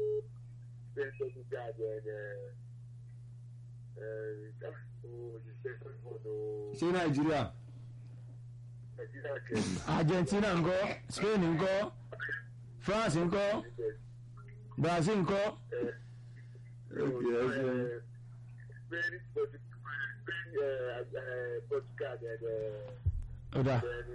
Spain Portugal and òṣìṣẹ́ fúnfọ̀nù ṣé nàìjíríà Nàìjíríà kẹ́rin. argentina ńkọ́ spain ńkọ́ france ńkọ́ brazil ńkọ́ Ok, ẹ ṣeun. Spain Portugal Spain Portugal and ọ̀dà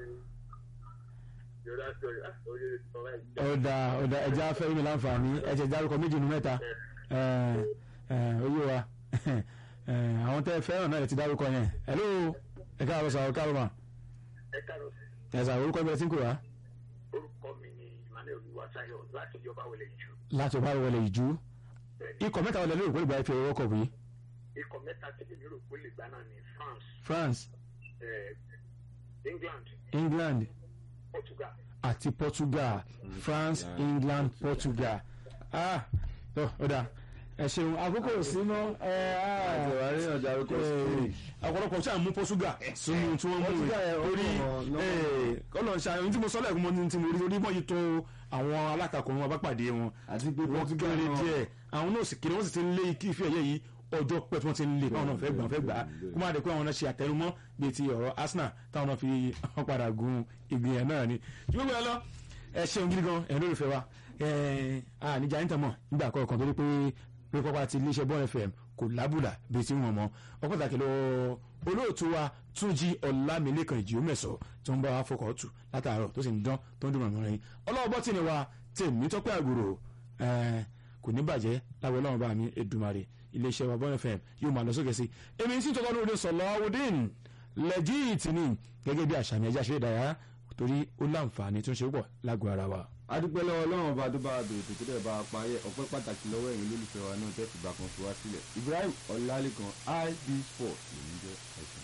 Yorùbá sọ̀rọ̀ ah oye ti sọ báyìí. ọ̀dà ọ̀dà ẹ̀jẹ̀ afẹ́ mi láǹfààní ẹ̀jẹ̀ dárúkọ méjì nu mẹ́ta ẹ̀, ẹ̀, oyè wa ẹ̀, àwọn tẹ́ ẹ fẹ́ràn náà lè ti dárúkọ yẹn hello ẹ káàárọ̀ sàrọ̀ káàárọ̀ mà Ẹ káàárọ̀ sí. ẹ̀ sàrọ̀ orúkọ ìbẹ̀rẹ̀ tí ń kò wá orúkọ mi ni Emmanuel Olúwatáyọ̀ láti ìjọba wọlé ìjù. láti ọba wọlé ìjú ikọ̀ mẹ́ta wọlé lórí ìpínlẹ̀ ìgbà ìfẹ́ owó kọ̀ wí Ikọ̀ mẹ́ta tí èmi rò pé lè gbá náà ní France, France eh, England, England Portugal. àti Portugal France England Portugal ah ọ ọ̀dà ẹ ṣeun àkókò sínú ẹ àti ah wàá rí ọjà orúkọ spain ọ̀pọ̀lọpọ̀ tí a mú Portugal sínú tí wọ́n mú Portugal rẹ̀ yẹn, ó torí kàn lọ́wọ́. ọlọ́run ṣe àwọn tí mo sọ lẹ́ẹ̀kún mọ́ ní tí mo rí orí mọ́ yìí tó àwọn alátakò wọn bá pàdé wọn àti pé wọ́n portugal kéré náà díẹ̀ àwọn náà sì kéré wọ́n sì ti ń lé kí ìfẹ́ ẹ̀yẹ yìí ọjọ́ pẹ́ tí wọ́n ti ń lé káwọn náà fẹ́ gbà fẹ́ gbà á kó má dé pé àwọn náà ṣe àtẹnumọ́ bíi ti ọ̀rọ̀ Arsenal táwọn náà fi wọ́n padà gun ìgbìyànjú náà ni ṣùgbọ́n gbọ́dọ̀ lọ ẹ ṣeun gidi gan ẹ̀ lórí fẹ́ wa ẹ̀ àníjà ń tẹ̀mọ̀ nígbà kọ̀ọ̀kan torí pé pé pápá ti iléeṣẹ́ bọ́ọ̀lù fm kò lábùlà bíi ti wọn mọ́ ọ pàtàkì lọ olóòtú wa túnjí ọlámilékan ìjì òmẹ̀sọ̀ tó ń bá wa fọkọ̀ tù látàárọ̀ tó sì ń dán tó ń dùn mọ̀mọ́ rẹ̀ ọlọ́wọ́ bọ́tì ni wa tèmi tọ́pẹ́ àgùrò ẹ̀ kò ní bàjẹ́ láwọn ọlọ́run bá mi Èdùmàrè iléeṣẹ́ wa bọ́ọ̀lù fm yóò máa lọ sókè sí èmi sì tọ́kọ́ lóde sọ̀lọ́wọ́dín lẹ́jìtì ni gẹ́gẹ́ bí àṣà mi ẹja ṣe ìdárayá torí ó láǹfààní tó ń ṣe púpọ̀ lágọ̀ọ́ ara wa. adúpẹ́ lọ́wọ́ ọlọ́run ọba tó bá a dòwò tó dẹ̀ bá a parí ẹ̀ ọpẹ́ pàtàkì lọ́wọ́ ẹ̀yin olólùfẹ́ wa náà tẹ́ fìgbà kan fi wá sílẹ̀ Ibrahim Ọlálékan ib sport ló ń jẹ́ ẹ̀ṣẹ̀.